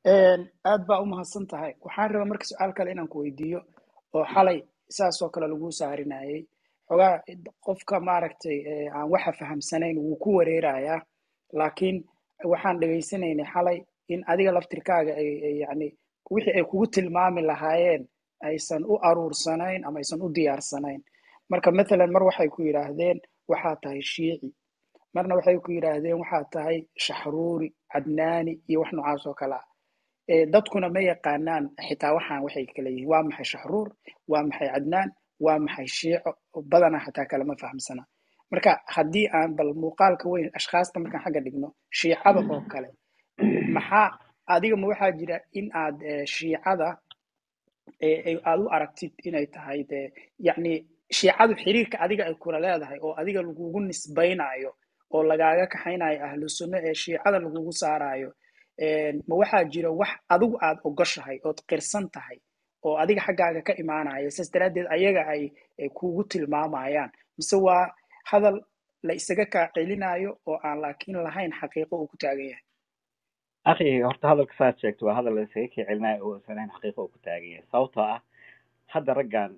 aad baa u mahadsan tahay waxaan rabaa marka su-aal kale inaan ku weydiiyo oo xalay saas oo kale lagu saarinayay xogaa qofka maaragtay aan waxa fahamsanayn wuu ku wareerayaa laakiin waxaan dhegaysanaynay xalay in adiga laftirkaaga ay yani wixii ay kugu tilmaami lahaayeen aysan u aruursanayn ama aysan u diyaarsanayn marka mathalan mar waxay ku yidhaahdeen waxaa tahay shiici marna waxay ku yidhaahdeen waxaa tahay shaxruuri cadnaani iyo wax noocaas oo kale ah dadkuna ma yaqaanaan xitaa waxaan waxay kala yihiin waa maxay shaxruur waa maxay cadnaan waa maxay shiico badanaa xataa kalama fahamsana marka haddii aan bal muuqaalka weyn ashkhaasta markaan xagga dhigno shiicada oo kale maxaa adiga ma waxaa jira in aad shiicada aad u aragtid inay tahay de yacni shiicadu xiriirka adiga ay kula leedahay oo adiga lagugu nisbaynayo oo lagaaga kaxaynayo ahlu sunno ee shiicada lagugu saarayo ma waxaa jira wax adigu aad ogoshahay ood qirsan tahay oo adiga xaggaaga ka imaanaya saas daraaddeed ayaga ay kugu tilmaamayaan mise waa hadal la isaga kaa celinayo oo aan laakiin lahayn xaqiiqo uu ku taagan yahay akhi horta hadalka saad sheegto waa hadal la isaga kaa celinayo oo uusan lahayn xaqiiqo uu ku taagan yahay sababtoo ah hadda raggan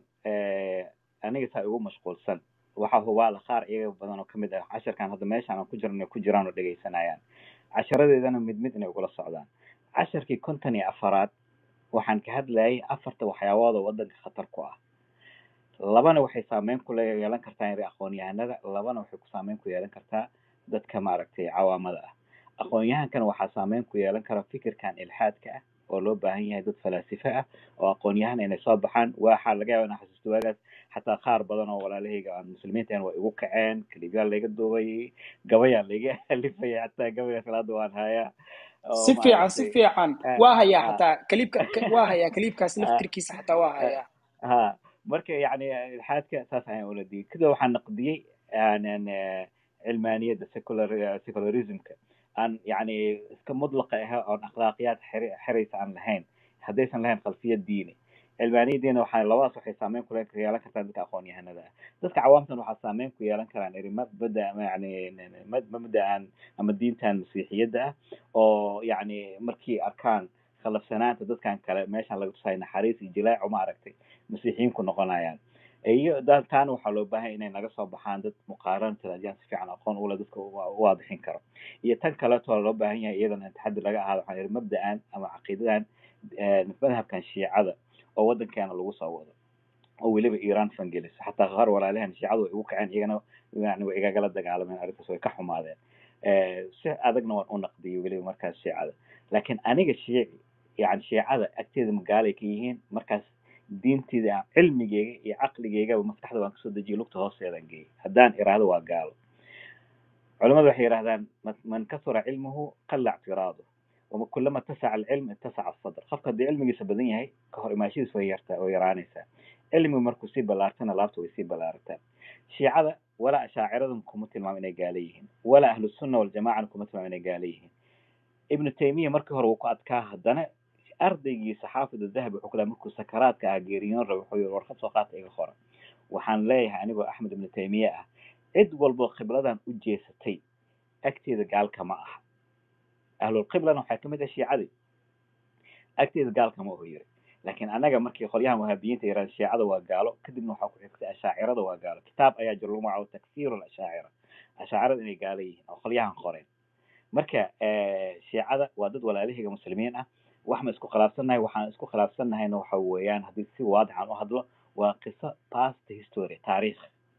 aniga saa igu mashquulsan waxa hubaala qaar iyaga badan oo kamid ah casharkan hadda meeshaan aan ku jirno ku jiraan oo dhegaysanayaan casharadeedana mid mid inay ugula socdaan casharkii konton iyo afaraad waxaan ka hadlayay afarta waxyaabood oo wadanka khatar ku ah labana waxay saameyn ku yeelan kartaa aqoon-yahanada labana waxay ku saameyn ku yeelan kartaa dadka maaragtay cawaamada ah aqoon-yahankana waxaa saameyn ku yeelan kara fikirkan ilxaadka ah oo loo baahan yahay dad falaasife ah oo aqoon-yahan inay soo baxaan waxaa laga yaaba inaa xasuusto waagaas xataa qaar badan oo walaalahayga aan muslimiinta waa igu kaceen kalibyaa layga duubay gabayaa layga alifaya xataa gabaygaas ilaada waan hayaa si fiican si fiican waa hayaa xataa kaliibka waa hayaa kaliibkaas laftirkiisa xataa waa hayaa ha marka yani ilxaadka saas ayaan ula digay kadib waxaan naqdiyey cilmaaniyadda secular secularismka aan yani iska mudlaqa ah oon akhlaaqiyaad xeraysa aan lahayn haddaysan lahayn khalfiyad diini cilmaaniyadiina waxaa labadaas waxay saameyn ku yeelan kartaa dadka aqoon-yahanada ah dadka cawaamtan waxaa saameyn ku yeelan karaan eri mabada yani mabda'an ama diintan masiixiyadda ah oo yani markii arkaan khalafsanaanta dadkan kale meeshan laga tusayo naxariis iyo jilaaco ma aragtay masiixiyiinku noqonayaan iyo taana waxaa loo baahan inay naga soo baxaan dad muqaaran talaajiyaan si fiican aqoon ule dadka u waadixin karo iyo tan kaleeto loo baahan yahay iyadana taxaddi laga ahaado waxaan ihi mabda'an ama caqiidadan madhabkan shiicada oo wadankeena lagu soo wado oo weliba iran fangelis xataa qaar walaalahan shiicadu way igu kaceen iyagana yani way igagala dagaalameen arrintaas way ka xumaadeen si adagna waan u naqdiyay weliba markaas shiicada laakiin aniga shiici yani shiicada agteeda magaalay ka yihiin markaas diinteyda cilmigeyga iyo caqligeygaba maskaxda waan kasoo dejiyay lugta hoosteedaan geeyay haddaan iraahdo waa gaalo culamadu waxay yidhahdaan man kasura cilmuhu qalla ictiraadu wama kulama tasaca alcilm ittasaca asadr qofka haddii cilmigiisa badan yahay ka hor imaashidiis way yartaa way yaraanaysaa cilmigu markuu sii ballaartana laabta way sii ballaarataa shiicada walaa ashaaciradan kuma tilmaamo inay gaala yihiin walaa ahlu sunna waljamacana kuma tilmaamo inay gaala yihiin ibnu taymiya markii hore wuu ku adkaa haddana ardaygiisa xaafid dahabi wuxuu kula markuu sakaraadka ah geeriyoon raba wuxuu yiri warqad soo qaata iga qora waxaan leeyahay anigoo axmed ibnu taymiye ah cid walboo qibladan u jeesatay agteeda gaalka ma aha ahlulqiblana waxaa kamid ah shiicadii agteeda gaalka ma oho yiri laakiin anaga markii qolyahan wahaabiyiinta yiraan shiicada waa gaalo kadibna waxaa ku xigtay ashaacirada waa gaalo kitaab ayaa jiro lagu magacaabo takfiiru lashaacira ashaacirada inay gaalo yihiin oo qolyahan qoreen marka shiicada waa dad walaalahayga muslimiin ah wax ma isku khilaafsannahay waxaan isku khilaafsannahayna waxa weeyaan haddii si waadixan u hadlo waa qiso past history taariikh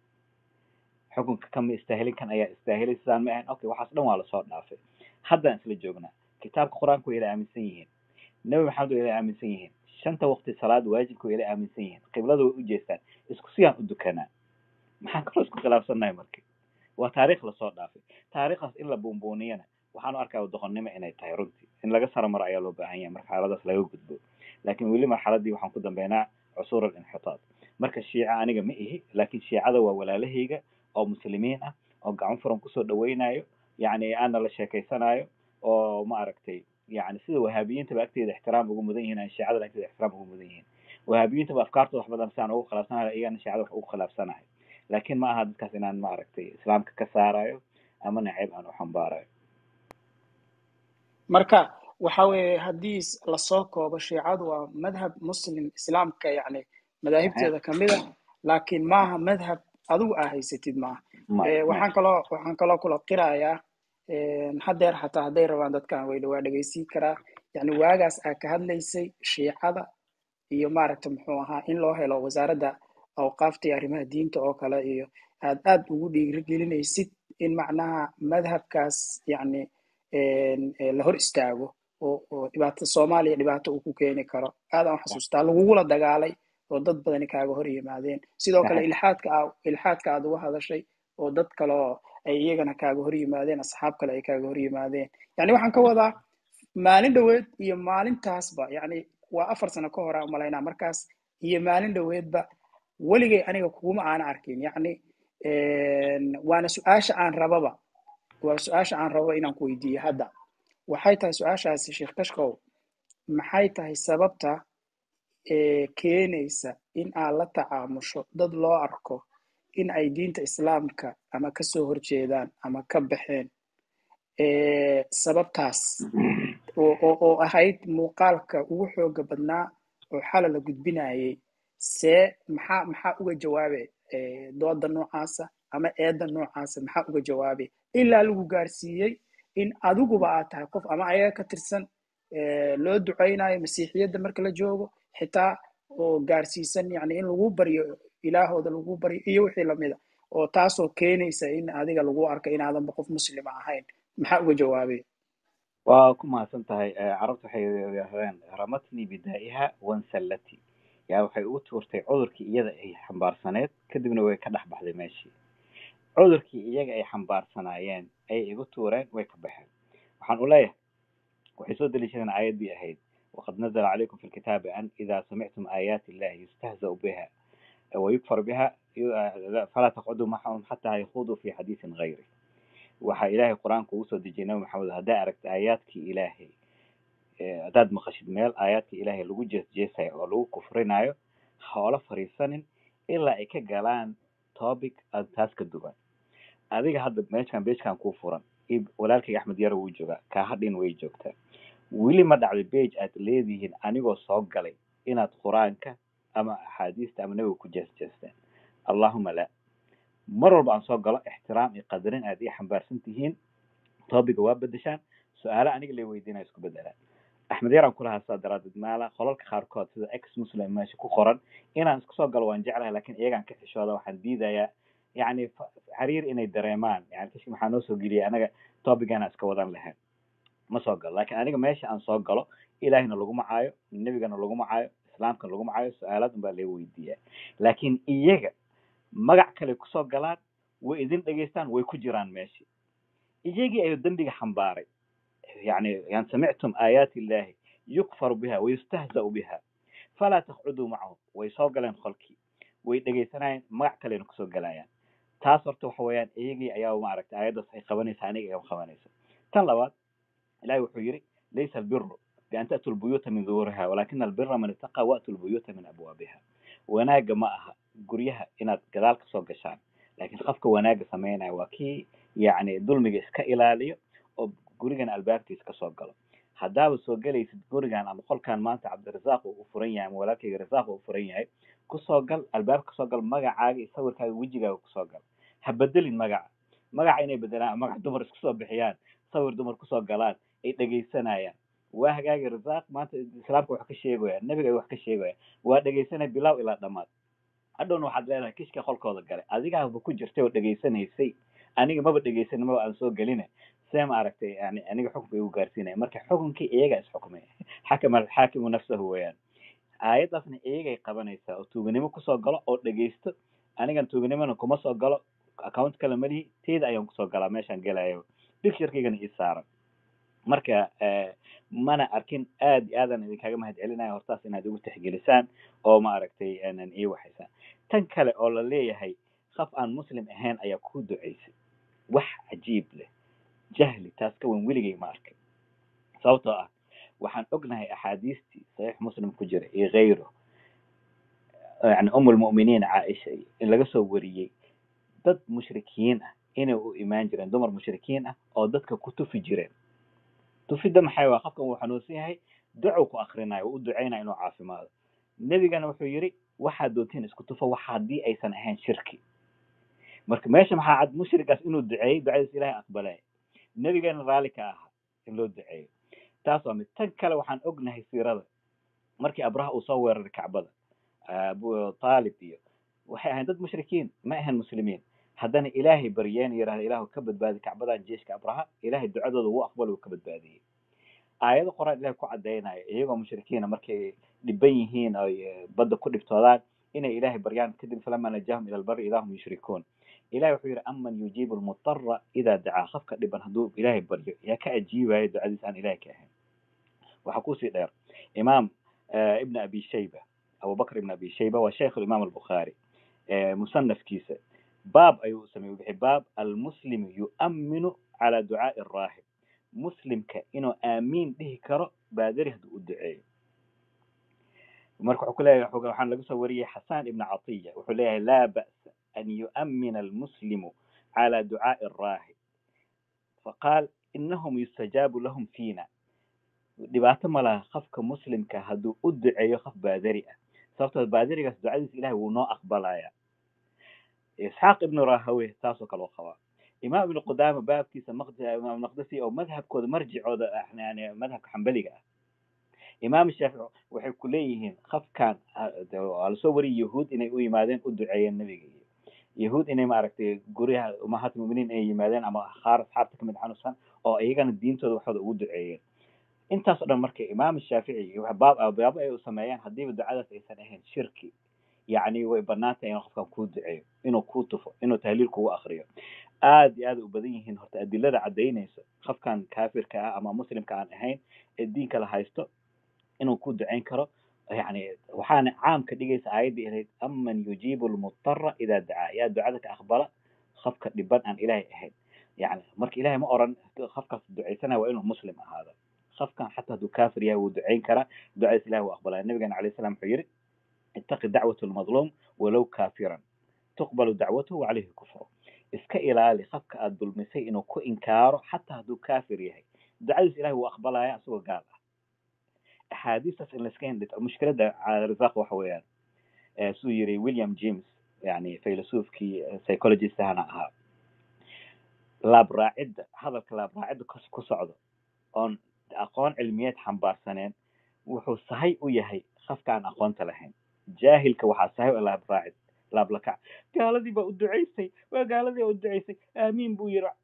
xukunka kama istaahilin kan ayaa istaahilay sidaan ma ahayn okay waxaas dhan waa lasoo dhaafay haddaan isla joognaa kitaabka qur-aanka way ila aaminsan yihiin nebi maxamed way ila aaminsan yihiin shanta waqti salaad waajibka way ila aaminsan yihiin qiblada way u jeestaan isku siyaan u dukanaa maxaan kaloo isku khilaafsannahay marka waa taariikh lasoo dhaafay taariikhdaas in la buunbuuniyana waxaan u arkaa doqonnimo inay tahay runtii in laga saramaro ayaa loo baahan yahay marxaladaas laga gudbo laakiin weli marxaladii waxaan ku dambeynaa cusuur alinxitaad marka shiica aniga ma ihi laakiin shiicada waa walaalahayga oo muslimiin ah oo gacan furan kusoo dhaweynayo yani aana la sheekaysanayo oo ma aragtay yani sida wahaabiyiintaba agteeda ixtiraam ugu mudan yihiin aan shiicada agteeda ixtiraam ugu mudan yihiin wahaabiyiintaba afkaartooda wax badan sidaan ugu khilaafsanayo iyagana shiicada wax ugu khilaafsanayo laakiin ma aha dadkaas inaan ma aragtay islaamka ka saarayo ama nacayb aan u xambaarayo marka waxa weeye haddii s- lasoo koobo shiicadu waa madhab muslim islaamka yani madaahibteeda kamid a laakiin maaha madhab adigu aa haysatid maaha ma Eh, ma waxaan kaloo waxaan kaloo kula qirayaa hadeer xataa hadday rabaan dadkan way waa dhegeysiin karaa yani waagaas aa ka hadlaysay shiicada iyo maaragta muxuu ahaa in loo helo wasaaradda awqaafta iyo arrimaha diinta oo kale iyo aad aad ugu dhiirigelinaysid in macnaha madhabkaas yani eh, la hor istaago oo oo dhibaato soomaaliya dhibaato uu ku keeni karo aad aan xasuustaa lagugula dagaalay oo dad badani kaaga hor yimaadeen sidoo kale saxiix ilxaadka aa ilxaadka aad uga hadashay oo dad kale oo ay iyagana kaaga hor yimaadeen asxaab kale ay kaaga hor yimaadeen yani waxaan ka wadaa maalin dhoweed iyo maalintaasba yani waa afar sano ka hore umalaynaa markaas iyo maalin dhoweedba weligay aniga kuguma aana arkin yani waana su-aasha aan rababa waa su-aasha aan rabo inaan ku weydiiyo hadda waxay tahay su-aashaasi sheekh kashkow maxay tahay sababta ee keenaysa in aad la tacaamusho dad loo arko in ay diinta islaamka ama kasoo horjeedaan ama ka baxeen ee sababtaas oo oo oo ahayd muuqaalka ugu xooga badnaa oo xala la gudbinayay see maxaa maxaa uga jawaabe ee dooda noocaasa ama eedda noocaasa maxaa uga jawaabe ilaa lagu gaarsiiyey in adiguba aad tahay qof ama ayaga ka tirsan ee loo ducaynayo masiixiyadda marka la joogo xitaa oo gaarsiisan yani in lagu baryo ilaahooda lagu baryo iyo wixii lamida oo taasoo keenaysa in adiga lagu arko inaadanba qof muslima ahayn maxaa uga jawaabay waa ku mahadsan tahay Eh, carabtu waxay yidhahdeen ramatnii bidaa'iha wansallati yaa waxay ugu tuurtay cudurkii iyada ay xambaarsaneed kadibna way ka dhex baxday meeshii cudurkii iyaga ay xambaarsanaayeen ayay igu tuureen way ka baxeen waxaan u leeyahay waxay soo deliishadeen aayaddii ahayd waqad nazala calaykum fi lkitaabi an idaa samictum aayaati illahi yustahzau biha wayukfar biha falaa taqcuduu maxahum xataa yakhuduu fi xadiisin gayri waxaa ilaahay qur-aanka ugu soo dejiyay nabi maxamed haddaa aragta aayaadkii ilaahay eh, haddaad maqashid meel aayaadkii ilaahay lagu jeesjeesayo oo lagu kufrinayo hoola fariisanin ilaa ay ka galaan topic aad taas ka duwan adiga hadda meeshan beejkan kuu furan ib- walaalkayga axmed yaro wuu joogaa kaahadhin way joogtaa weli ma dhacday bage aad leedihiin anigoo soo galay inaad qur-aanka ama axaadiista ama nabiga ku jeesjeesteen allahuma la mar walba aan soo galo ixtiraam iyo qadarin aad ii xambaarsan tihiin topiga waa bedeshaan su-aale aniga la weydiinaya isku bedelaan axmed yaraan kulahaa saa daraadeed maala qolalka qaarkood sida ex muslim meesha ku qoran inaan isku soo galo waan jeclahay lakin iyagaan ka xishooda waxaan diidayaa yani fa- xiriir inay dareemaan yani kashki maxaa noo soo geliyay anaga topicana iska wadan lahayn ma soo galo lakin aniga meesha aan soo galo ilaahina laguma caayo nebigana laguma caayo islaamkana laguma caayo su-aalaad unbaa laga weydiiyaa laakin iyaga magac kale kusoo galaan way idin dhegeystaan way ku jiraan meeshii iyagii ayuu dembiga xambaaray يعني يعني سمعتم آيات الله يكفر بها ويستهزأ بها فلا تقعدوا معهم ويسoo galeen qolkii way dhegeysanayeen magac kalena kusoo galayaan taas horta waxa weeyaan iyagii ayaa maaragtay aayaddaas ay qabanaysa aniga ay qabanaysa tan labaad ilahi wuxuu yidhi laysa albiru bian ta'tu lbuyuuta min duhuriha walakina albira man ittaqa wa'tu lbuyuuta min abwaabiha wanaaga ma aha guryaha inaad gadaal kasoo gashaan laakiin qofka wanaaga sameynaya waa kii yacni dulmiga iska ilaaliyo oo gurigan albaabkiisa kasoo galo haddaaba soo gelaysid gurigan ama qolkan maanta cabdirasaaq uu furan yahay ama walaalkayga rasaaq uu furan yahay kusoo gal albaabka kasoo gal magacaaga iyo sawirkaaga wejigaaga kusoo gal ha bedelin magaca magaca inay bedelaan magac dumar isku soo bixiyaan sawir dumar kusoo galaan ay dhegeysanayaan waa hagaagi rasaaq maanta islaamka wax ka sheegaya nebiga ay wax ka sheegaya waa dhegeysanaya bilow ilaa dhammaad hadhowna waxaad leedahay kishka qolkooda galay adigaaba ku jirtay oo dhegeysanaysay aniga maba dhegeysanin maba aan soo gelina see ma aragtay yani aniga xukunka igu gaarsiinaya marka xukunkii iyaga isxukmay xakama alxaakimu nafsahu weeyaan aayaddaasna iyagay qabanaysaa oo tuuganimo kusoo galo oo dhegeysto anigan tuuganimona kuma soo galo account kale malihi teeda ayaan kusoo galaa meeshaan gelayo picturekeygana ii saaran marka eh, mana arkin aad iyo aadaan idinkaga mahad celinaya hortaas inaad igu tixgelisaan oo ma aragtay aanan ii waxaysaan tan kale oo la leeyahay qof aan muslim ahayn ayaa ku duceysay wax cajiib leh jahli taas ka weyn weligay ma arkay sababtoo ah waxaan ognahay axaadiistii saxiix muslim ku jira iyo kayro yani um lmu'miniin caaisha iyo in laga soo wariyey dad mushrikiin ah inay u imaan jireen dumar mushrikiin ah oo dadka ku tufi jireen tufidda maxay waa qofkan wuu xanuunsan yahay ducow ku akrinayo wuu u ducaynaya inuu caafimaado nebigana wuxuu yidhi waxaad doontiin isku tufo wax haddii aysan ahayn shirki marka meesha maxaa cad mushrigaas inuu duceeyey ducadiis ilaahay aqbalay nebigana raalli ka ahaa in loo duceeyo taas waa mid tan kale waxaan ognahay siirada markii abraha uu soo weeraray kacbada abu taalib iyo waxay ahayn dad mushrikiin ma ahayn muslimiin haddana ilaahay baryeen yidhahda ilaahu ka badbaadi kacbadan jeeshka abraha ilaahay ducadooda wuu aqbal uu ka badbaadiyey aayado qoraan ilahay ku caddaynaya iyagoo mushrikiina markay dhiban yihiin oy badda ku dhibtoodaan inay ilaahay baryaan kadib falama najahum ila albari idaa hum yushrikuun ilahay wuxuu yidhi aman yujiibu lmutara idaa dacaa qofka dhiban hadduu ilaahay baryo yaa ka ajiibaya ducadiis aan ilahay ka ahayn waxaa kusii dheer imaam ibn abi shayba abubakr ibn abi shayba waa sheikh imaam albukhaari musanafkiisa baab ayuu u sameeyey wixii baab almuslimu yu'minu cala ducaai raahib muslimka inuu aamiin dhihi karo baadari hadduu u duceeyo marka wuxuu ku leeyahay waxaan laga soo wariyey xasan ibn catiya wuxuu leeyahay laa ba'sa an yu'mina almuslimu cala ducaai raahib faqaal inahum yustajaabu lahum fiina dhibaato ma laha qofka muslimka hadduu u duceeyo qof baadari ah sababtoo baadarigaas ducadiis ilahay wuu noo aqbalaya isxaaq ibnu rahawe taasoo kale u qabaa imaam ibnu qudaama baabkiisa imaam naqdasi oo madhabkooda marjicooda yani madhabka xambaliga ah imaam shaafici waxay ku leeyihiin qofkan waa lasoo wariyay yahuud inay u yimaadeen u duceeyeen nebiga iyo yahuud inay maaragtay guryaha umahaat muminiin inay yimaadeen ama qaar asxaabta kamid xanuunsan oo iyagana diintooda waxooda ugu duceeyeen intaas o dhan marka imaam shaafici baab baabo ay u sameeyaan haddiiba ducadaas aysan ahayn shirki yacni way banaantay inuu qofkan kuu duceeyo inuu kuu tufo inuu tahliil kugu akriyo aad iyo aad u badan yihiin horta adilada caddaynaysa qofkan kaafirka ah ama muslimka aan ahayn ee diinka la haysto inuu ku ducayn karo yani waxaana caam ka dhigaysa aayadda ilayd aman yujiibu lmutara idaa dacaa yaa ducada ka aqbala qofka dhiban aan ilaahay ahayn yani marka ilahay ma oran qofkaas ducaysanaya waa inuu muslim ahaado qofkan xataa hadduu kaafir yahay wuu ducayn karaa ducadiis ilahi wuu aqbalaya nabigana alayh salam wuxuu yidhi ittaqi dacwat lmadluum walow kaafiran tuqbalu dacwatuhu wacalayhi kufru iska ilaali qofka aad dulmisay inuu ku inkaaro xataa hadduu kaafir yahay ducadiis ilahi wuu aqbalaya isagoo gaal ah axaadiistaas in layska hindhito mushkiladda razaq waxa weeyaan siduu yiri william james yani filosoofkii psychologist ahana ahaa laabraacidda hadalka laabraacidda ku socdo oon aqoon cilmiyeed xambaarsaneen wuxuu sahay u yahay qofka aan aqoonta lahayn jaahilka waxaa sahay u laabraacid laablakac gaaladii baa u ducaysay waa gaaladii baa u ducaysay aamiin buu yiri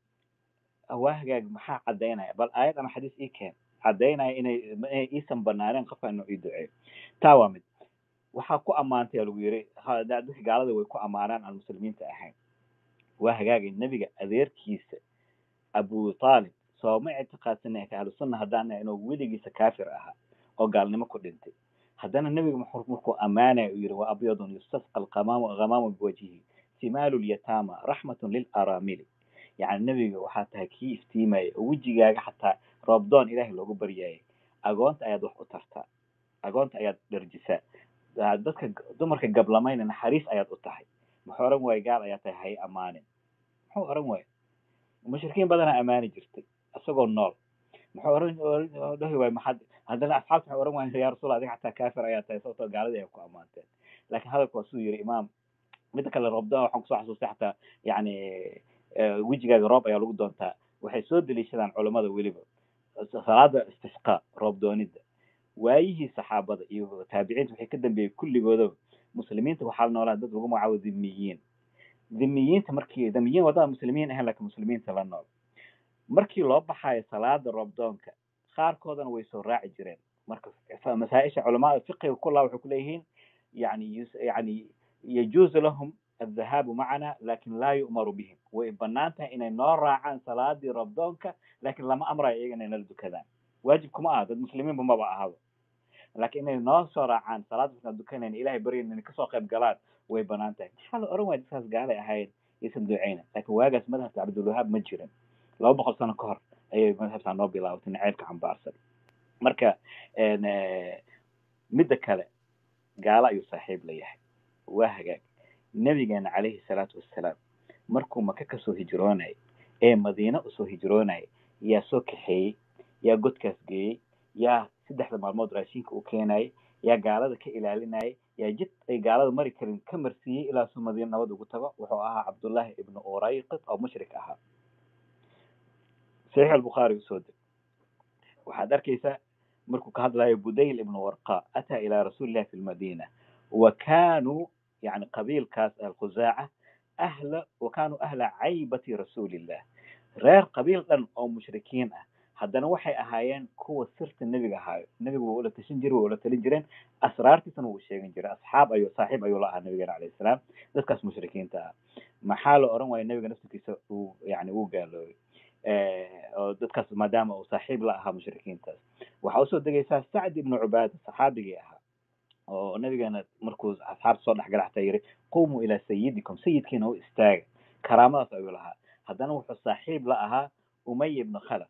waa hagaag maxaa caddaynaya bal aayad ama xadiis ii keen caddaynaya inay inay iisan banaaneen qofka inuu ii duceeyo taa waa mid waxaa ku ammaantay lagu yiri dadka gaalada way ku ammaanaan aan muslimiinta ahayn waa hagaagay nebiga adeerkiisa abu taalib sooma ictiqaadsana ka ahlu sunna haddaan inuu weligiisa kaafir ahaa oo gaalnimo ku dhintay haddana nebiga markuu ammaanaya uu yidhi wa abyadun yustasqa alqamaamu ghamaamu biwajhihi simaalu lyataama raxmatun lilaramili yani nebiga waxaa tahay kii iftiimaya oo wejigaaga xataa roobdoon ilaahay loogu baryaayay agoonta ayaad wax u tartaa agoonta ayaad dharjisaa dadka dumarka gablamayna naxariis ayaad u tahay muxuu oran waaye gaal ayaa tahay hay amaanin muxuu oran waaye mushrikiin badanaa ammaani jirtay isagoo nool muxuu oran dhahi waay maxad haddana asxaabta waxay oran waayeen yaa rasuul adiga xataa kaafir ayaa tahay sababtoo gaaladii ay ku ammaanteen laakiin hadalku waa siduu yiri imaam midda kale roobdoon waxaan kusoo xasuustay xataa yani wejigaaga roob ayaa lagu doontaa waxay soo deliishadaan culammada weliba salaada istisqa roob doonidda waayihii saxaabada iyo taabiciinta waxay ka dambeeyey kulligoodaba muslimiinta waxaa la noolaa dad lagu magacaabo dhimiyiin dhimiyiinta markii dhimiyiin wadada muslimiin ahayn laakiin muslimiinta la nool markii loo baxaayo salaada roobdoonka qaarkoodana way soo raaci jireen marka masaaisha culamada fiqiga kullaa waxay kuleeyihiin yani yani yajuuzu lahum الذهاب معنا لكن لا يؤمر بهم وبنان tahay inay noo raacaan salaadii rabdoonka laakiin lama amrayo iyaga inay nala dukadaan waajibkuma aha dad muslimiinba maba ahaba laakiin inay noo soo raacaan salaad markaan dukanayn ilahay baryan inay kasoo qayb galaan way banaan tahay maxaa la oran waaya dadkaas gaalay ahayd isan duceyna laakiin waagaas madhabka cabdulwahaab ma jirin laba boqol sano ka hor ayay madhabtaa noo bilaabatay naceybka xambaarsan marka midda kale gaalo ayuu saaxiib la yahay waa hagaag nabigeena calayhi salaatu wassalaam markuu maka kasoo hijroonayay ee madiine usoo hijroonayay yaa soo kaxeeyey yaa godkaas geeyey yaa saddexda maalmood raashinka uu keenayay yaa gaalada ka ilaalinayay yaa jid ay gaalada mari karin ka marsiiyey ilaa suu madiina nabad ugu tago wuxuu ahaa cabdullaahi ibnu urayqit oo mushrik ahaa saxiix albukhaari usoo deg waxaad arkaysaa markuu ka hadlayo budayl ibnu warqa ataa ilaa rasuulillahi fi lmadina wa kaanuu yani qabiilkaas alkhusaaca ahla wa kaanuu ahla caybati rasuulillah reer qabiil dhan oo mushrikiin ah haddana waxay ahaayeen kuwa sirta nebiga ahaayo nebigu waa ula tashan jiray waa ula talin jireen asraartiisana wuu sheegan jiray asxaab ayuu saaxiib ayuu la ahaa nabigeena calayhi salaam dadkaas mushrikiinta ah maxaa la oran waaya nebiga naftirkiisa uu yani uu gaaloobay oo dadkaas maadaama uu saaxiib la ahaa mushrikiintaas waxaa usoo degaysaa sacd ibnu cubaada saxaabigii ahaa oo nabigeena markuu asxaabta soo dhexgala xataa yiri qumuu ilaa sayidikum sayidkiina u istaaga karaamadaas ayuu lahaa haddana wuxuu saaxiib la ahaa umay ibnu khalaf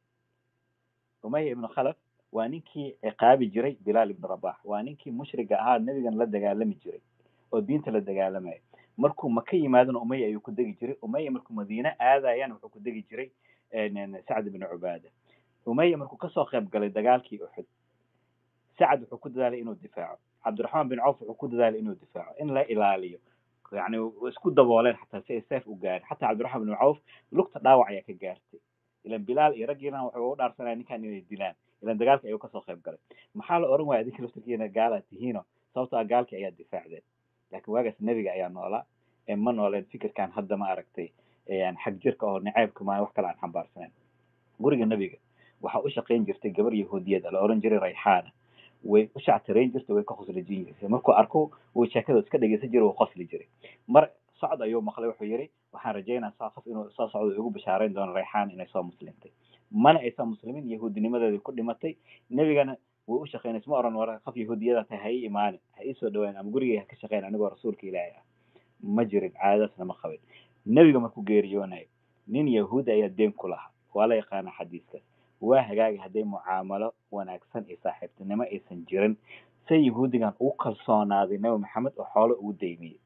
umaya ibnu khalaf waa ninkii ciqaabi jiray bilaal ibnu rabax waa ninkii mushriga ahaa nebigan la dagaalami jiray oo diinta la dagaalamaya markuu maka yimaadona umaya ayuu ku degi jiray umaya markuu madiine aadayana wuxuu ku degi jiray sacd ibnu cubaada umaya markuu kasoo qayb galay dagaalkii uxud sacd wuxuu ku dadaalay inuu difaaco cabdiraxmaan bin cawf wuxuu ku dadaalay inuu difaaco in la ilaaliyo yani isku dabooleen xataa si ay seef u gaarin xataa cabdiraxmaan bin cawf lugta dhaawac ayaa ka gaartay ilan bilaal iyo raggiina waxay ugu dhaarsanaya ninkan inay dilaan ilan dagaalka ayuu kasoo qayb galay maxaa la oran waaya adinka laftarkiina gaalaad tihiino sababto ah gaalkii ayaa difaacdeen laakiin waagaas nebiga ayaa noolaa ee ma nooleen fikirkan hadda ma aragtay xag jirka oo naceybka maa wax kale aan xambaarsanayn guriga nebiga waxaa u shaqayn jirtay gabar yahuudiyad la oran jiray rayxaana way u shactirayn jirtay way ka khoslijin jirtay markuu arko wuu sheekada iska dhegeysan jiray wuu qosli jiray mar socd ayuu maqlay wuxuu yidhi waxaan rajaynaa saa qof inuu soo socdo igu bishaarayn doono rayxaan inay soo muslimtay mana aysan muslimiin yahuudinimadeedii ku dhimatay nebigana way u shaqaynaysa ma oran war qof yahuudiyada tahay ha ii imaanin ha ii soo dhawaan ama gurigay ha ka shaqayn anigoo rasuulka ilaahay ah ma jirin caadadaasna ma qabin nebiga markuu geeriyoonayo nin yahuudi ayaa deen ku lahaa waa la yaqaana xadiiskaas waa hagaagi hadday mucaamalo wanaagsan iyo saaxiibtinimo aysan jirin se yahuudigan ugu kalsoonaaday nebi maxamed oo xoolo ugu daymiyey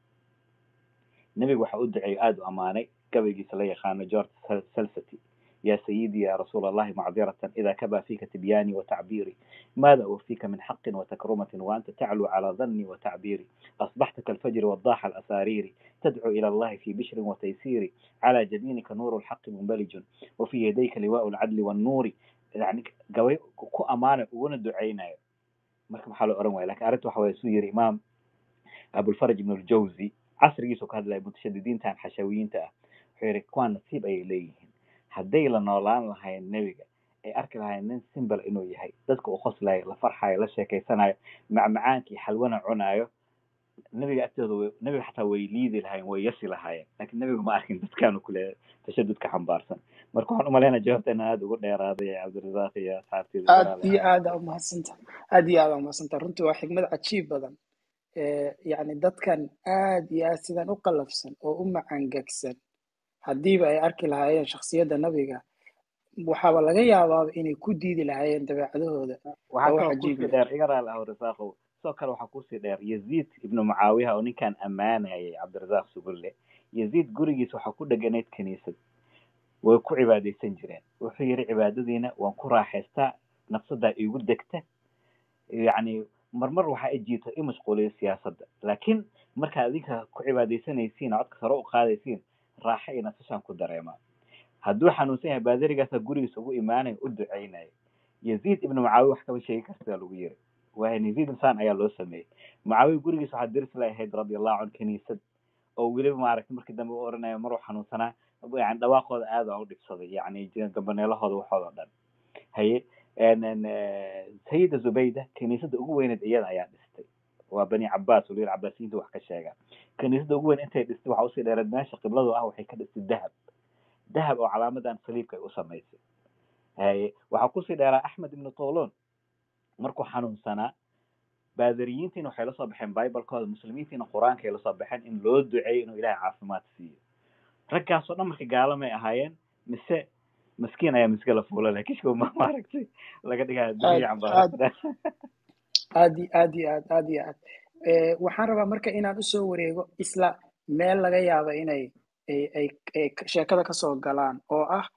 nebiga waxa u duceeyo aada u ammaanay gabaygiisa la yaqaano george salsity يا سيدي يا رسول الله معذرة إذا كبى فيك تبياني وتعبيري ماذا أوفيك من حق وتكرمة وأنت تعلو على ظني وتعبيري أصبحت كالفجر والضاح الأسارير تدعو إلى الله في بشر وتيسير على جبينك نور الحق منبلج وفي يديك لواء العدل والنور يعني قوي كو أمانة وندعينا marka maxaa loo oran waaya lakin arrinta waxa waye suu yiri imaam abulfaraj ibn aljawzi casrigiisu ka hadlaya mutashadidiintan xashawiyiinta ah wuxuu yiri kuwaan nasiib ayay leeyihiin hadday la noolaan lahayn nebiga ay arki lahayn nin simbal inuu yahay dadka uu qoslayo la farxayo la sheekeysanayo macmacaankii xalwana cunaayo nebiga agtooda way nebiga xataa way liidi lahayen way yasi lahaayeen lakin nebiga ma arkin dadkaanu kule tashadudka xambaarsan marka waxaan umalaynaa jawaabta inaan aada ugu dheeraaday cabdirasaaq iyo asxaabteeda aad iyo aada umahadsantaha aad iyo aada umahadsantaha runtii waa xigmad cajiib badan yani dadkan aad iyo aad sidan u qalafsan oo u macangegsan haddiiba ay arki lahaayeen shaksiyadda nabiga waxaaba laga yaabaaba inay ku diidi lahaayeen dabeecadahooda waxaa kaloo kusii dheer iga raali ah rasaaqow sidoo kale waxaa kusii dheer yaziid ibnu mucaawiya oo ninkan ammaanayay cabdirasaaq sugulle yaziid gurigiisa waxaa ku dheganayd kiniisad way ku cibaadaysan jireen wuxuu yidhi cibaadadiina waan ku raaxaystaa nafsadaa iigu degta yacni marmar waxaa ijiito i mashquuliyo siyaasadda laakiin markaad adinka ku cibaadaysanaysiin codka sare u qaadaysiin raaxa iyo nasashaan ku dareemaa hadduu xanuunsan yahay baadarigaasa gurigiisa ugu imaanaya u ducaynayo yaziid ibnu mucaawiya wax kama sheegi kartaa lagu yiri waayan yaziid insaan ayaa loo sameeyey mucaawiya gurigiisa waxaa diris la ahayd radiallahu can kiniisad oo weliba maaragtay markii dambe u oranayo maruu xanuunsanaa yani dhawaaqooda aada u dhibsaday yani gabaneelahooda waxooda dhan haye sayida zubayda kiniisadda ugu weyneed iyada ayaa dhistay waa bani cabaas waliba cabaasiyiinta wax ka sheegaan kiniisadda ugu weyn intay dhistay waxaa usii dheereed meesha qibladu ah waxay ka dhistay dahab dahab oo calaamadan saliibka ay u samaysay haye waxaa kusii dheeraa axmed ibnu tolon markuu xanuunsanaa baadariyiintiina waxay lasoo baxeen bibalekooda muslimiintiina qur-aanka ay lasoo baxeen in loo duceeyo inuu ilahay caafimaad siiyo raggaasoo dhan marka gaalamay ahaayeen mise maskiin ayaa miska la fuula leh kishko ma maaragtay laga dhigaa dunya cambaarada aad iyo aad iyo aad aad iyo aad waxaan rabaa marka inaan usoo wareego isla meel laga yaaba inay ay ay sheekada kasoo galaan oo ah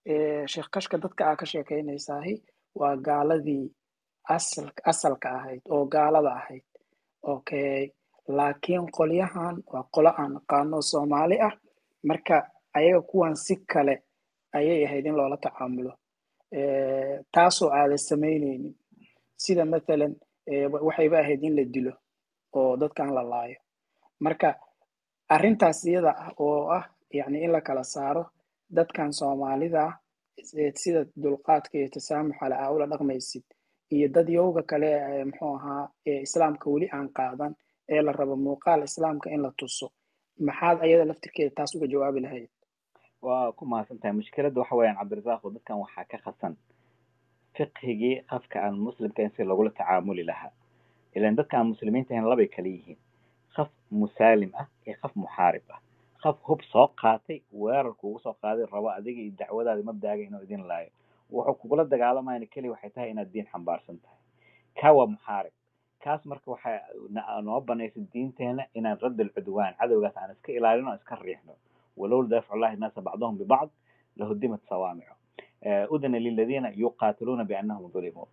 sheekh kashka dadka aa ka sheekeynaysahi waa gaaladii asal asalka ahayd oo gaalada ahayd okay laakiin qolyahan waa qolo aan naqaano soomaali ah marka ayaga kuwan si kale ayay ahayd in loola tacaamulo taasoo aadan samaynaynin sida mathalan waxayba ahayd in la dilo oo dadkan la laayo marka arrintaas iyada ah oo ah yani in la kala saaro dadkan soomaalida sida dulqaadka iyo tasaamuxa le aa ula dhaqmaysid iyo dad yowga kale muxuu ahaa islaamka weli aan qaadan ee la rabo muuqaal islaamka in la tuso maxaad ayada laftirkeeda taas uga jawaabi lahayd waa ku mahadsan tahay mushkiladda waxa weeyaan cabdirasaaqo dadkan waxaa ka khasan fiqhigii qafka aan muslimka in si lagula tacaamuli lahaa ilan dadka aan muslimiinta ahayn labay kala yihiin qaf musaalim ah iyo qaf muxaarib ah qaf hub soo qaatay weerar kugu soo qaaday rabo adiga iyo dacwadaada mabdaaga inuu idin laayo wuxuu kugula dagaalamayna keliya waxay tahay inaad diin xambaarsan tahay kaa waa muxaarib kaas marka waxay noo banaysa diinteena inaan radd alcudwaan cadowgaas aan iska ilaalino o iska riixno walowla daaficu llahi naasa bacdahum bibacd lahudimat sawaamicu udina liladiina yuqaatiluuna biannahum dulimuu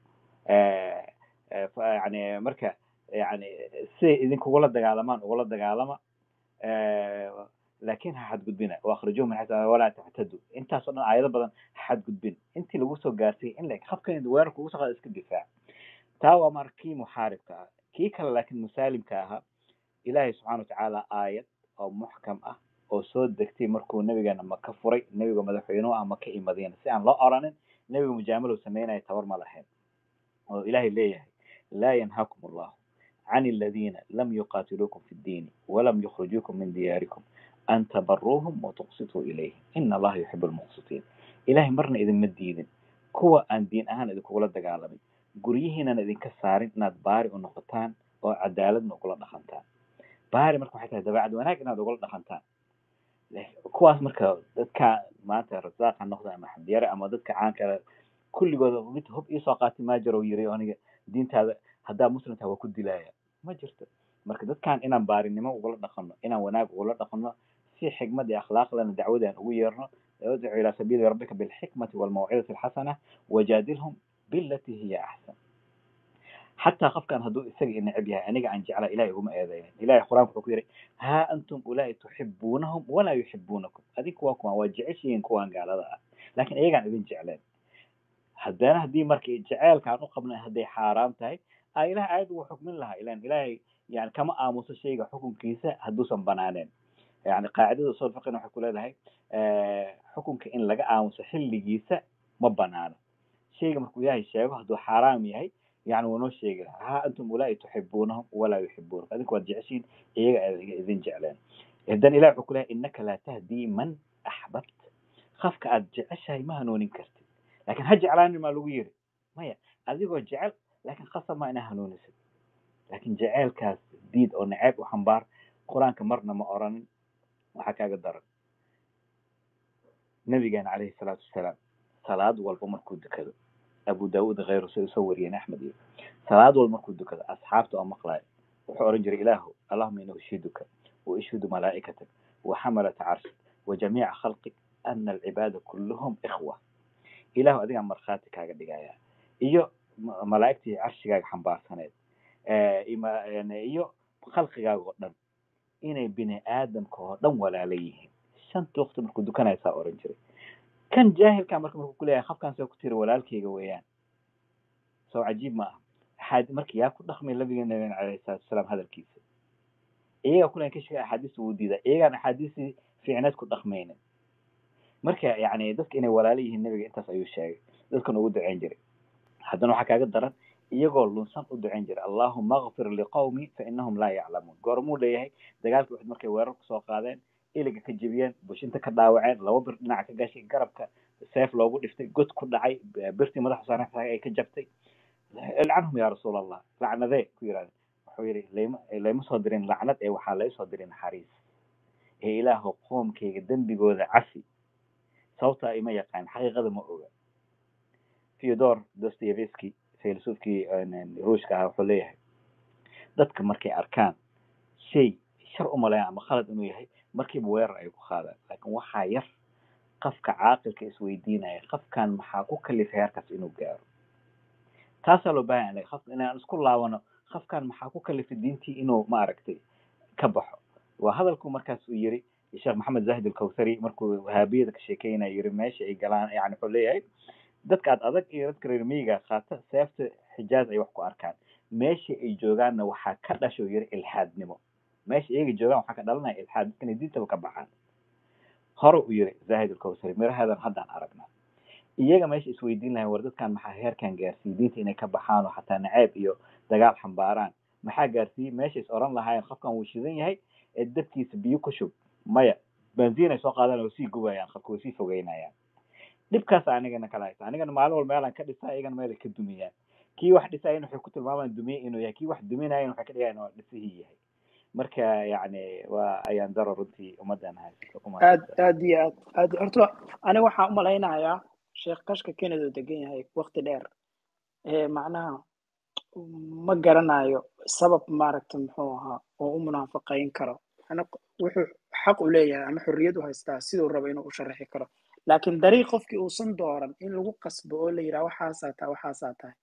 yani marka yani siday idinkugula dagaalamaan ugula dagaalama laakin ha xadgudbina waakrijuhum min xaysu walaa tactadu intaasoo dhan aayado badan ha xadgudbin intii lagu soo gaarsiiyay in la habkan weerar kugu soo qaada iska difaac taa waa mar kii muxaaribka ah kii kale laakiin musaalimka ahaa ilaahay subxana watacaala aayad oo muxkam ah oo soo degtay markuu nabigeena maka furay nebiga madaxweynuhu ah maka iyo madiina si aan loo oranin nebiga mujaamalow sameynaya tabar ma lahayn oo ilaahay leeyahay laa yanhaakum allahu can aladiina lam yuqaatiluukum fi ddiini walam yukhrijuukum min diyaarikum an tabaruuhum watuqsituu ilayhim ina allaha yuxibu lmuqsitiin ilahay marna idinma diidin kuwa aan diin ahaan idinkugula dagaalamin guryihiinan idinka saarin inaad baari u noqotaan oo cadaaladna ugula dhaqantaan baari marka waxay tahay dabeecad wanaag inaad ugula dhaqantaan kuwaas marka dadka maanta rasaaqa noqda ama xamdiyare ama dadka caanka kulligooda mid hub iisoo qaatay maajarow yiri aniga diintaada haddaa muslimtaa waa ku dilaya ma jirto marka dadkan inaan baarinimo ugula dhaqano inaan wanaag ugula dhaqano si xikmad iyo akhlaaqlana dacwadaan ugu yeerno udcu ilaa sabiili rabbika bilxikmati walmawcidati alxasana wajaadilhum bilati hiya axsan xataa qofkan hadduu isaga neceb yahay aniga aan jeclaa ilahay uguma eedeynin ilahay qur-aanka wuxuu ku yidhi haa antum ulaa'i tuxibuunahum walaa yuxibuunakum adinku waa kuwaan waa jeceshihiin kuwaan gaalada ah laakiin iyagaan idin jecleen haddana haddii marka jeceelkaan u qabnay hadday xaaraam tahay a ilahay aayad uu xukmin lahaa ilan ilaahay yani kama aamuso shayga xukunkiisa hadduusan banaaneen yani qaacidada usul fiqina waxay ku leedahay xukunka in laga aamuso xilligiisa ma banaano shayga markuu ilaahay sheego hadduu xaaraam yahay yani waa noo sheegi lahaa haa antum ulaa'i tuxibuunahum walaa yuxibuunakum adinku waad jeceshiin iyaga idin jecleen haddana ilahi wuxuu ku lehay innaka laa tahdii man axbabt qafka aad jeceshahay ma hanuunin kartid laakiin ha jeclaanin maa lagu yiri maya adigoo jecel laakiin khasab ma inaa hanuunisid laakiin jeceelkaas diid oo naceeb u xambaar qur-aanka marna ma oranin waxaa kaaga daran nabigeena calayhi salaatu wasalaam salaad walba markuu dukado abu daawud khayru say usoo wariyeen axmed iyo salaad walba markuu dukado asxaabta oo maqlaayo wuxuu oran jiray ilaahu allahuma ina ushiduka wa ishhudu malaa'ikatak wa xamalata carshik wa jamiica khalqik ana alcibaada kulluhum ikhwa ilaahu adigaa markhaati kaaga dhigaya iyo malaa'igtii carshigaaga xambaarsaneed iyo khalqigaaga oo dhan inay bini aadamka oo dhan walaala yihiin shanta waqti markuu dukanaysaa oran jiray kan jaahilka marka markuu kuleeyahay qafkan soo ku tiri walaalkayga weeyaan soo cajiib ma aha marka yaa ku dhaqmay nabiga nabigeena calayhi salaatu wasalaam hadalkiisa iyagaa kulan ka sheegay axaadiista wuu diidaa iyagaan axaadiistii fiicneed ku dhaqmaynin marka yani dadka inay walaalo yihiin nabiga intaas ayuu sheegay dadkan ugu duceyn jiray haddana waxaa kaaga daran iyagoo lunsan u duceyn jiray allahuma akfir liqawmi fa inahum laa yaclamuun goormuu leeyahay dagaalkii waxid markay weerar kusoo qaadeen iliga ka jebiyeen bushinta ka dhaawaceen laba bir dhinaca ka gashay garabka seef loogu dhiftay god ku dhacay birtii madaxa saaran ay ka jabtay ilcanhum yaa rasuul allah lacnadee ku yidhahdeen wuxuu yidhi layma layma soo dirin lacnad ee waxaa lay soo dirin naxariis ee ilaahu qoomkayga dembigooda cafi sababtaa ima yaqaan xaqiiqada ma oga theodor dostoyevsky filosoofkii ruushka ahaa wuxuu leeyahay dadka markay arkaan shay shar u maleeyaan ama khalad inuu yahay markiiba weerar ay ku qaadaan laakiin waxaa yar qofka caaqilka isweydiinaya qofkan maxaa ku kalifay heerkaas inuu gaaro taasaa loo baahan yahay qof inaan isku laabano qofkan maxaa ku kalifay diintii inuu maaragtay ka baxo waa hadalku markaas uu yiri sheekh maxamed zahid alkawthari markuu wahaabiyada ka sheekeynaya yiri meesha ay galaan yani wuxuu leeyahay dadka ad adag iyo dadka reer miyiga qaata seefta xijaaz ay wax ku arkaan meesha ay joogaanna waxaa ka dhasho yiri ilxaadnimo meesha iyaga joogaan waxaa ka dhalanaya ilxaad dadkana diintaba ka baxaan hore u yiri zahid alkawthari mirahadan haddaan aragnaa iyaga meesha isweydiin lahayn war dadkan maxaa heerkan gaarsiiyey diinta inay ka baxaan oo xataa naceeb iyo dagaal xambaaraan maxaa gaarsiiyey meesha is oran lahaayeen qofkan wuu shidan yahay ee dabkiisa biyo ku shub maya benziin ay soo qaadan oo sii gubayaan qofka way sii fogeynayaan dhibkaas anigana kala haysa anigana maalin walba meelaan ka dhisaa iyagana meel ay ka dumiyaan kii wax dhisaayana waxay ku tilmaamaan dumiye inuu yahay kii wax duminayan waxay ka dhigayan waa dhisihii yahay marka yacni waa ayaan daro runtii ummaddan haysato kuma aad aad iyo aad aad horta aniga waxaan u malaynayaa sheekh kashka kened oo degan yahay waqti dheer ee macnaha ma garanayo sabab maaragta muxuu ahaa oo u munaafaqayn karo ana wuxuu xaq u leeyahay ama xorriyad u haystaa siduu rabo inuu u sharaxi karo laakiin dariiq qofkii uusan dooran in lagu qasbo oo la yidhaha waxaasaa tahay waxaasaa tahay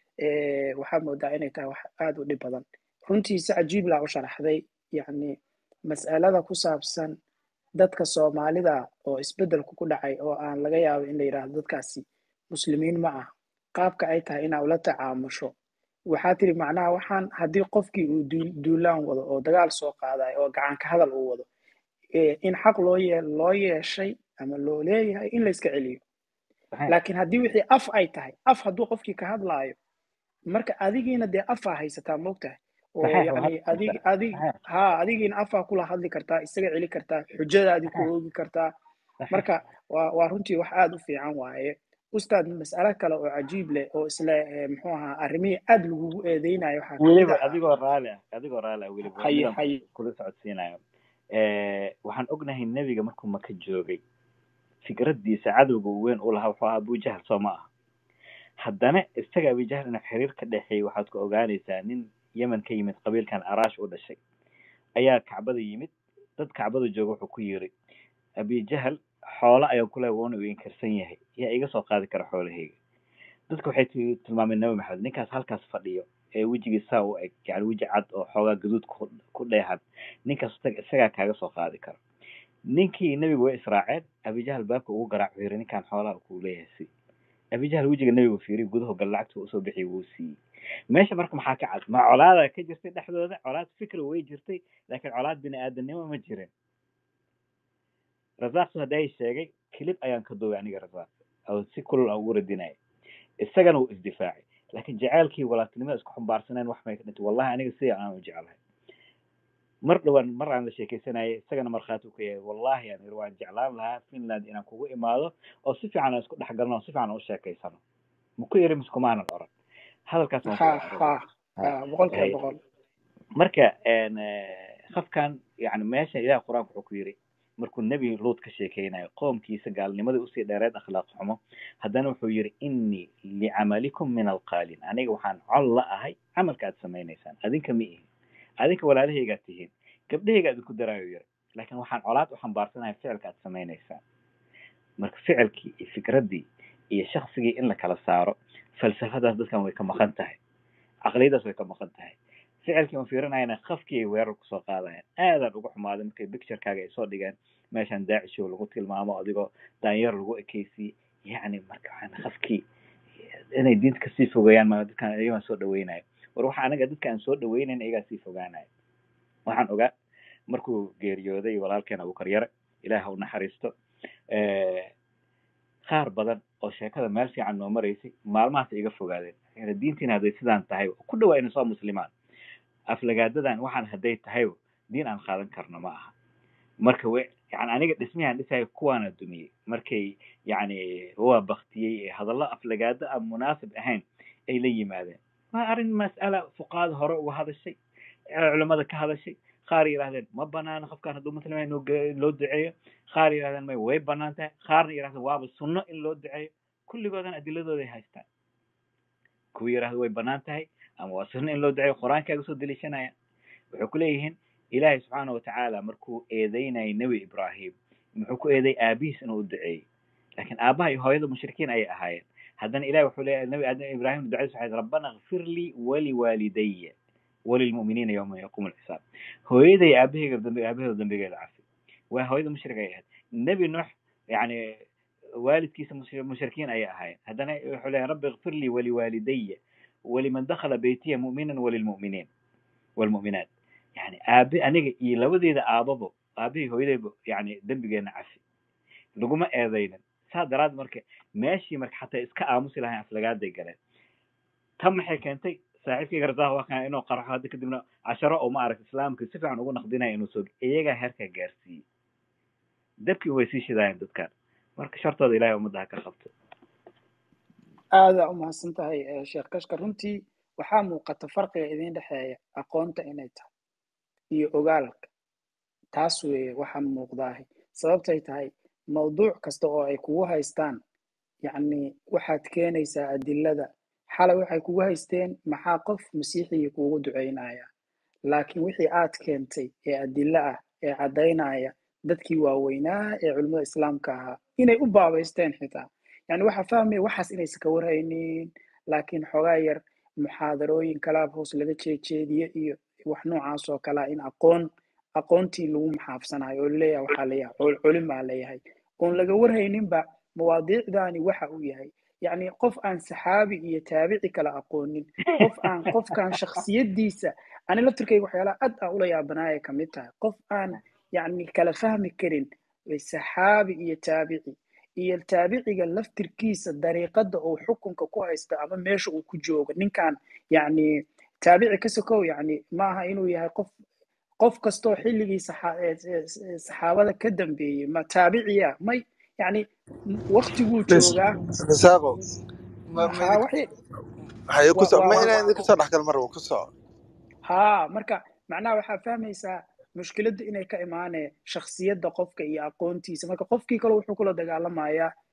waxaa moodaa inay tahay wax aada u dhib badan runtiisa cajiib laa u sharaxday yacni mas'alada ku saabsan dadka soomaalida oo isbeddelku ku dhacay oo aan laga yaabo in la yidhaahdo dadkaasi muslimiin ma ah qaabka ay tahay inaa ula tacaamusho waxaa tiri macnaha waxaan haddii qofkii uu duulaan wado oo dagaal soo qaadayo oo gacanka hadal uu wado in xaq loo yee loo yeeshay ama loo leeyahay in la iska celiyo laakiin haddii wixii af ay tahay af hadduu qofkii ka hadlaayo marka adigiina dee afaa haysataa moogtahay oo yani adig adig ha adigiina afaa kula hadli kartaa isaga celi kartaa xujadaadii ku oogi kartaa marka waa waa runtii wax aada u fiican waaye ustaad mas'alo kale oo cajiib leh oo isle muxuu ahaa arrimihii aada lagugu eedeynayo waxaa weliba adigoo raali ah adigoo raali ah weliba haye haye kula socodsiinayo waxaan ognahay nebiga markuu maka joogay fikraddiisa cadowga uu weyn u lahaa wuxuu ahaa abujahal soo ma aha haddana isaga abujahal inuu xiriir ka dhexeeyey waxaad ku ogaanaysaa nin yemen ka yimid qabiilkan araash u dhashay ayaa kacbada yimid dad kacbada jooga wuxuu ku yiri abijahal xoolo ayaa kule wuuna u inkarsan yahay yaa iga soo qaadi kara xoolahayga dadka waxay tilmaameen nabi maxamed ninkaas halkaas fadhiyo ee wejigii saa u eg yani weji cad oo xoogaa gaduud ku dheehan ninkaas isagaa kaaga soo qaadi kara ninkii nebigu way israaceen abijahal baabka ugu garaac wuxuu yiri ninkaan xoolaha kuu leeyahay si abijahal wejiga nebigu fiiriy gudahu gal lacagta usoo bixiyay wuu siiyey meesha marka maxaa ka cad ma colaada ka jirtay dhexdooda colaad fikra way jirtay laakiin colaad bini aadanimo ma jirin rasaaq hadday sheegay kilib ayaan ka duubay aniga rasaaq oo si kulul aan ugu radinaya isagana wuu isdifaacay laakiin jacaylkii walaaltinimada isku xambaarsaneen wax may ka dhintay wallahi aniga sida aan u jeclahay mar dhowaan mar aan la sheekaysanayay isagana markhaati u ka yahay wallahi aan iri waan jeclaan lahaa finland inaan kugu imaado oo si fiican aan isku dhex galno oo si fiican aan u sheekaysano maku iri mise kumaanan oran hadalkaas boqolkiiba boqol marka qofkan yani meesha ilaah qur-aanka wuxuu ku yiri markuu nebi luut ka sheekeynayo qoomkiisa gaalnimadii usii dheereed akhlaaq xumo haddana wuxuu yiri innii licamalikum min alqaalin aniga waxaan col la ahay camalka aad samaynaysaan adinka ma ihin adinka walaalahaygaad tihiin gabdhahayga idinku daraayo yiri laakiin waxaan colaad u xambaarsanahay ficilka aad samaynaysaan marka ficilkii iyo fikraddii iyo shaksigii in la kala saaro falsafadaas dadkan way ka maqan tahay caqliyadaas way ka maqan tahay ficilkii un fiirinayana qafkii ay weerar kusoo qaadayaan aadaan uga xumaaday markay picturekaaga ay soo dhigeen meeshan daacishow lagu tilmaamo adigoo daanyar lagu ekeysiye yacni marka waxaan qafkii inay diinta kasii fogeeyaan ma dadkaan iyagaan soo dhaweynayo war waxa anaga dadka aan soo dhaweynayn iyagaa sii fogaanayo waxaan ogaa markuu geeriyooday walaalkeen abukaryare ilaah ha u naxariisto qaar badan oo sheekada meel fiican noo maraysay maalmahaas iga fogaadeen diintiina hadday sidaan tahay ku dhawaa ina soo muslimaan aflagaadadan waxaan hadday tahay diin aan qaadan karno ma aha marka w yani aniga dhismihaan dhisayo kuwaana dumiyey markay yani waa baktiyey ee hadallo aflagaado aan munaasib ahayn ay la yimaadeen waa arrin mas'ala fuqaada hore uga hadashay culamada ka hadashay qaar yidhahdeen ma banaana qofkaan hadduu muslimaa in loo duceeyo qaar yidhahdeen may way banaan tahay qaarna yidhahdeen waaba sunno in loo duceeyo kulligoodan adiladooday haystaan kuwa yidhahda way banaan tahay ama waa sunno in loo duceeyo qur-aankaaga soo deliishanaya waxay ku leeyihiin ilaahay subxaana watacaala markuu eedeynayay nebi ibraahim muxuu ku eeday aabihiis inuu u duceeyey laakiin aabaha iyo hooyada mushrikiin ayay ahaayeen haddana ilahi wuxuu leeyahay nabi aadam ibrahim ducadiis waxay rabbana kfir lii waliwaalidaya walilmu'miniina yawma yaquumu alxisaab hooyaday aabahayga dambi aabahooda dambigeeda cafi waa hooyada mushrik ay ahayd nebi nuux yani waalidkiisa mushrikiin ayay ahaayeen haddana wuxuu leeyahay rabbi kfir lii waliwaalidaya waliman dakhala beytiya mu'minan walilmu'miniin walmu'minaat yani aabe aniga iyo labadeeda aababo aabahii hooyadayba yani dembigeena cafi laguma eedaynin saa daraad marka meeshii marka xataa iska aamusi lahayn aflagaaday galeen tan maxay keentay saaxiibkayga rasaaq waa kana inuu qarxo hadda kadibna casharo oo ma arag islaamka si fiican ugu naqdinaya inuu soo iyagaa heerka gaarsiiyey dabkii way sii shidaayeen dadkan marka shartooda ilahay ummadda ha ka qabto aada u mahadsan tahay sheekh kashka runtii waxaa muuqata farqiga idin dhexeeya aqoonta inay tahay iyo ogaalka taas weeye waxaa muuqdaahi sababtay tahay mawduuc kasta oo ay kugu haystaan yacni waxaad keenaysaa adilada xalay waxay kugu haysteen maxaa qof masiixigii kuugu ducaynaya laakiin wixii aad keentay ee adilo ah ee caddaynaya dadkii waaweynaa ee culimmada islaamka ahaa inay u baabaysteen xitaa yani waxaa fahmaya waxaas inaysan ka warhaynin laakiin xoogaa yar muxaadarooyin kalaab hoos laga jeejeediye iyo wax noocaas oo kalea in aqoon aqoontii lagu maxaafsanayo oo laleeyahay waxaa leeyahay culimaa leeyahay oon laga warhayninba mawaadiicdaani waxa uu yahay yacni qof aan saxaabi iyo taabici kala aqoonin qof aan qofkaan shaksiyadiisa ani laftirkayga waxyaalaha aad aan ula yaabanaaya kamid tahay qof aan yacni kala fahmi karin saxaabi iyo taabici iyo taabiciga laftirkiisa dariiqada uu xukunka ku haysto ama meesha uu ku joogo ninkan yacni taabici ka sokow yacni maaha inuu yahay qof qof kastoo xilligii saxaabada ka dambeeyey ma taabiciya may yani waktiguu joogaa risaaqo kusoo dhexgal mar kusoo ha marka macnaha waxaa fahmaysaa mushkiladda inay ka imaanee shaksiyadda qofka iyo aqoontiisa marka qofkii kale wuxuu kula dagaalamayaa